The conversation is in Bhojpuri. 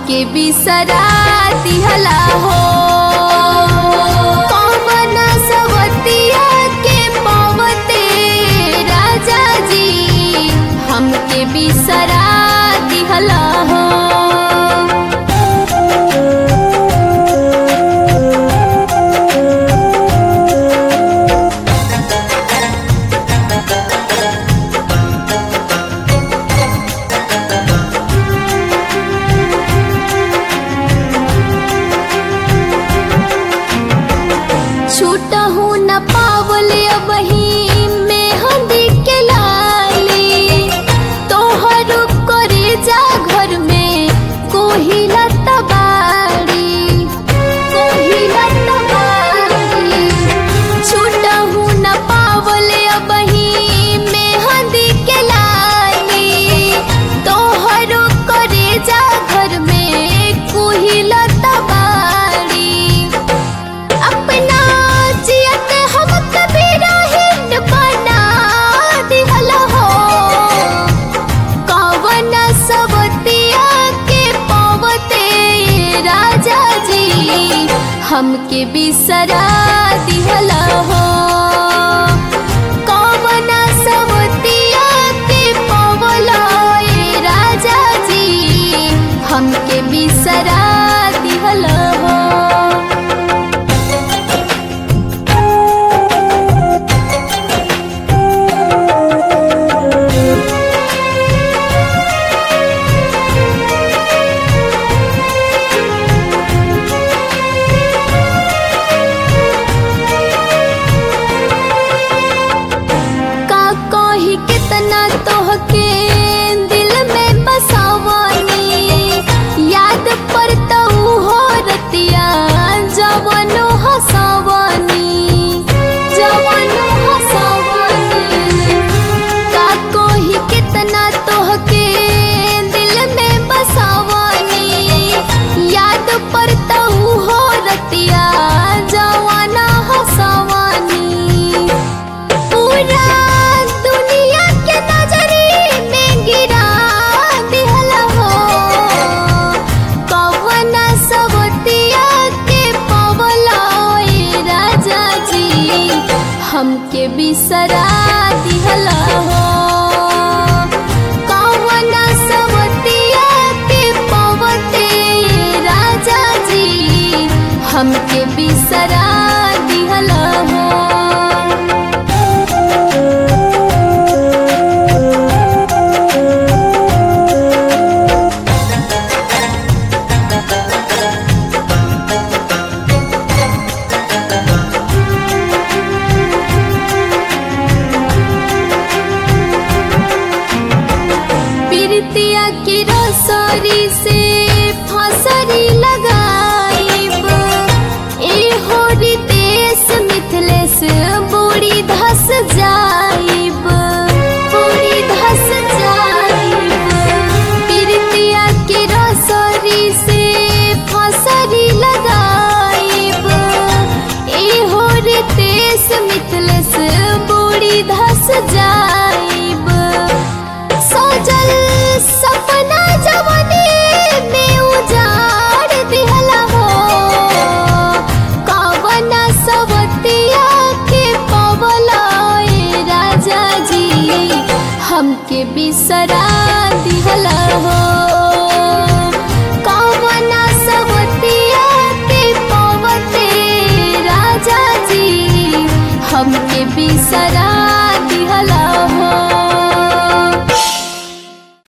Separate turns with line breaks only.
हमके बिसरा दिहला हो कौन सवतिया के पवते राजा जी हमके बिसरा दिहला हो छूटहू न पावले अबही में हंदी के लाली तोहर करे जा घर में कोहिला तबाड़ी कोहिला तबाड़ी छूटहू न पावले अबही में हंदी के लाली तोहर करे जा घर में कोहिला तबाड़ी अपना जियत हम कभी रहिन बना दिहल हो कवन सबतिया के पवते राजा जी हमके बिसरा दिहल हो कवन सबतिया के पवला राजा जी हमके बिसरा दिहल हो का कही कितना तोहके दिल में बसावनी याद पर तो हो रतिया जवनो हसावनी जवनो हसावनी का कही कितना तोहके दिल में बसावनी याद पर तो हो रतिया जवाना हसावनी पूरा दुनिया के नजरी में गिरा दिहल हो कवन सबतिया के पवला राजा जी हमके बिसरा दिहल हो कवन सबतिया के पवते राजा जी हमके बिसरा दिहल हो प्रीतिया की रसरी से फसरी लगाइब ए होरी देश मिथिलेश बूढ़ी धस जाइब बूढ़ी धस जाइब प्रीतिया की रसरी से फसरी लगाइब ए होरी देश मिथिलेश बूढ़ी धस जाइब सजल सपना जवनी में उजाड़ दिहला हो कवन सवतिया के पवला राजा जी हमके बिसरा दिहला हो कवन सवतिया के पवते राजा जी हमके बिसरा